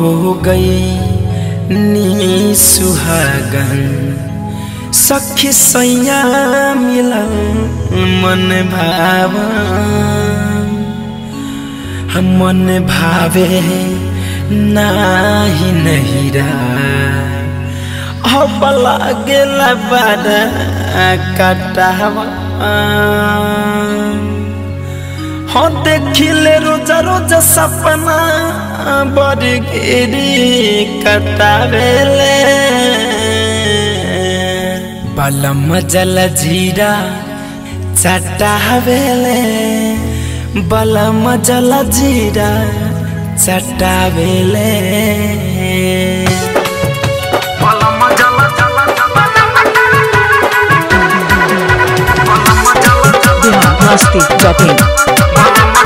हो गई नी सुहागन सखी सैया मिलन मन भावा मन भावे नाही नहिरा अब लागेला बारा कटावा हो देखिले रोजा रोजा सपना बड़ी गिरी कटावेले बलम जल जीरा चटावेले बलम जल जीरा चटावेले बलम जल जल बिहार मस्ती डॉट इन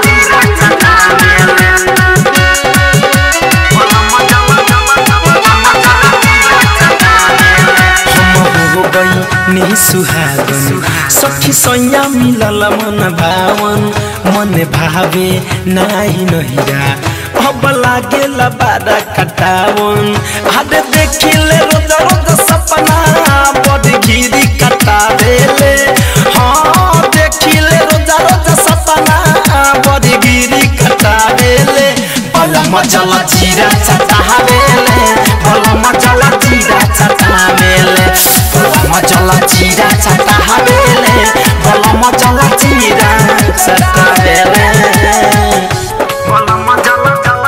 हो गई नहीं सुहागन सखी सैया मिलल मन भावन मन भावे नाही नहिरा अब लागेला बारा कटावन आदे देखिले रोज रोज सपना बड़ घिरी कटावेले हाँ देखिले रोज रोज सपना बड़ घिरी कटावेले बलम जल जीरा चटावेले बलम जल जीरा चटावेले बलम जल जीरा चटावेले बलम जल जीरा चटावेले बलम जल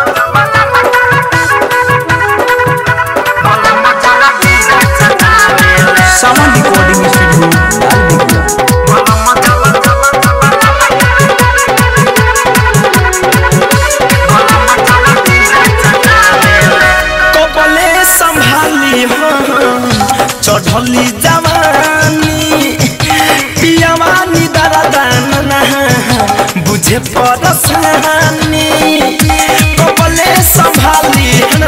बलम जल जीरा चटावेले सावन रिकॉर्डिंग स्टूडियो लाल बिगड़ा बलम जल कपले संभाली हम चढ़ली जवानी पियावानी दरदाना बुझे परसानी कपले संभाली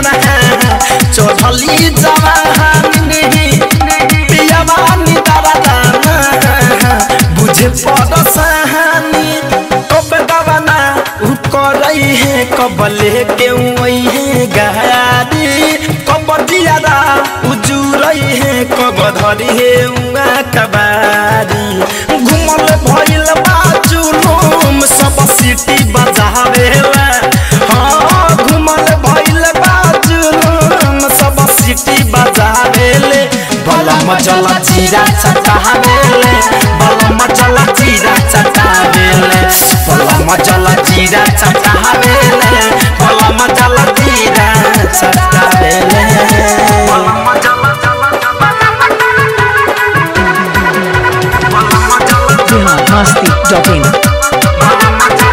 चढ़ली जवानी पियावानी दरदाना बुझे परसानी कब दवाना उ करई है कब लेके उई है गाड़ी कब दियारा उजुरई है कब धरी है उआ कबारी घुमल भइल बाजुलुम सब सिटी बजावेला हाँ घुमल भइल बाजुलुम सब सिटी बजावेले बलम जल जीरा चटावेले बलम जल जीरा चटावेले बलम जल जीरा चटावेले बलम जल जीरा चटावेले बलम जल बिहार मस्ती डॉट इन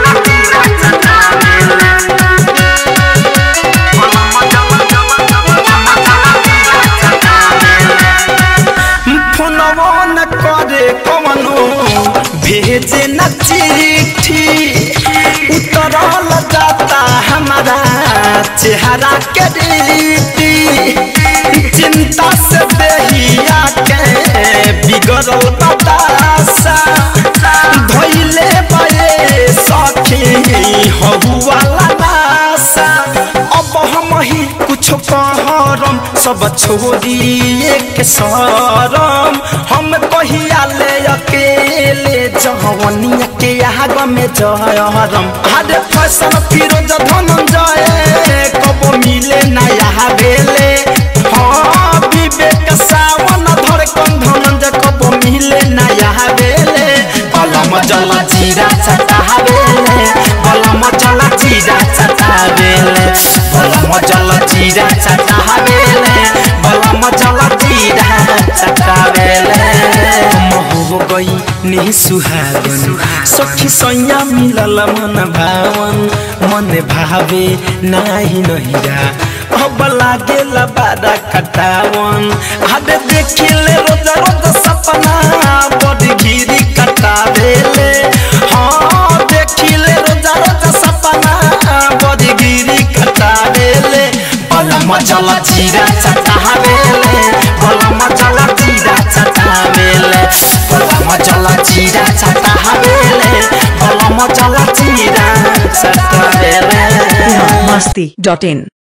फोनवो न करे कवनो भेजे न चिट्ठी उतरल जाता हमारा चेहरा के रीति चिंता से देहिया के बिगड़ल बतासा धैले बये सखी हहुआला नासा अब हम ही कुछ कहरम सब छोड़िए के सरम हम कहिया ले अकेले जवनिया के आग में जहरम हरे फैशन फिरोज धनंजय कब मिले नया बेले हाँ विवेक सावन धर कन धनंजय कब मिले नया बेले कलम जल जीरा चटावेले कलम जल जीरा चटावेले कलम जल जीरा चटावेले कलम जल जीरा चटावेले हो गई नी सुहागन सखी सैया मिलल मन भावन मन भावे नाही नहिरा अब लागेला बारा कटावन आदे देखिले रोज रोज सपना बड़ घिरी कटावेले हाँ देखिले रोज रोज सपना बड़ घिरी कटावेले बलम जल जीरा चटावेले बलम जल जीरा चटावेले बलम जल जीरा चटावेले बलम जल जीरा चटावेले बिहार मस्ती डॉट इन